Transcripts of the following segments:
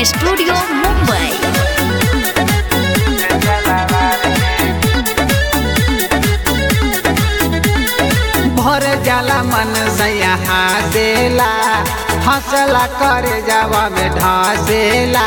studio Mumbai भर जाला मन सैया हंसेला हंसला करे जावा में ढसेला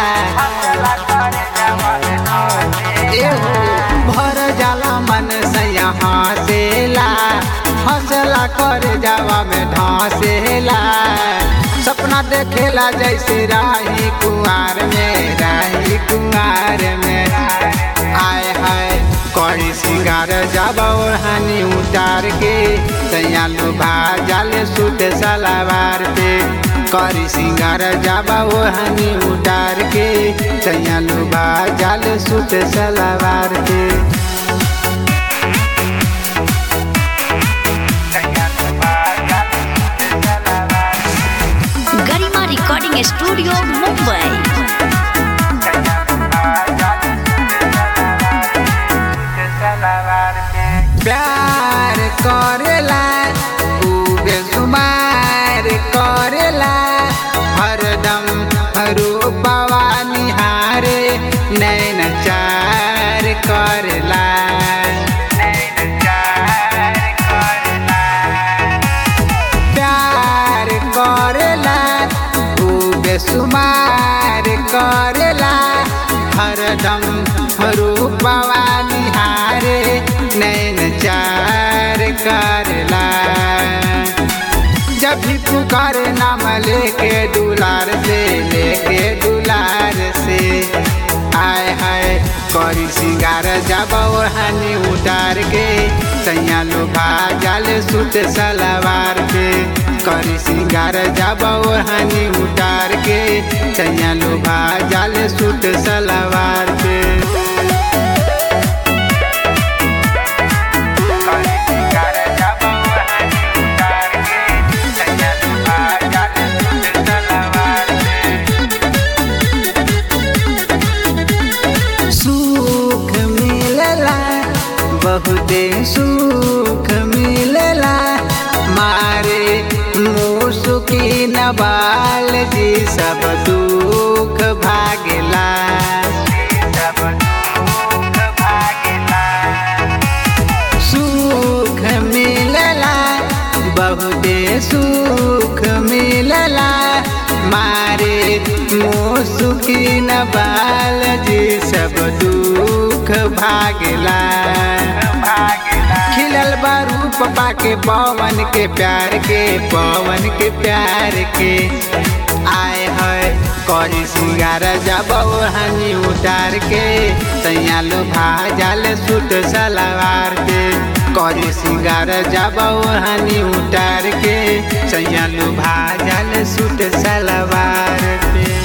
एहो भर जाला मन सैया हंसेला हंसला करे जावा में ढसेला सपना देखेला जैसे राही कुआर में राही कुआर में आय हाय करी सिंगार जाबा ओढ़ानी उतार के सैया लुभा जाले सूट सलावार पे करी सिंगार जाबा ओढ़ानी उतार के सैया लुभा जाले सूट सलावार पे गरिमा रिकॉर्डिंग स्टूडियो मुंबई प्यार करेला ऊ बेसुमार करेला हरदम रूपवा निहारे नैन चार करेला प्यार करेला ऊ बेसुमार करेला हरदम रूपवा निहारे नैन चार करेला जब भी पुकारे नाम लेके दुलार से लेके दुलार से आय हाय करी सिंगार जब ओढ़ानी उतार के सैया लोभा जाले सूट सलवार पे करी सिंगार जब ओढ़ानी उतार के सैया लोभा जाले सूट सलवार पे सुख मिलला बहुते सुख मिलला मारे मुसुकी नबाल जी सब दुख भागला सुख मिलला बहुते सुख मिलला मारे मुसुकी नबाल जी सब दुख भागला खिलल बा रूप पाके पवन के प्यार के पवन के प्यार के आए है करी सिंगार जब ओढ़नी उतार के सैया लो भाजल सूट सलवार पे करी सिंगार जब ओढ़नी उतार के सैया लो भाजल सूट सलवार पे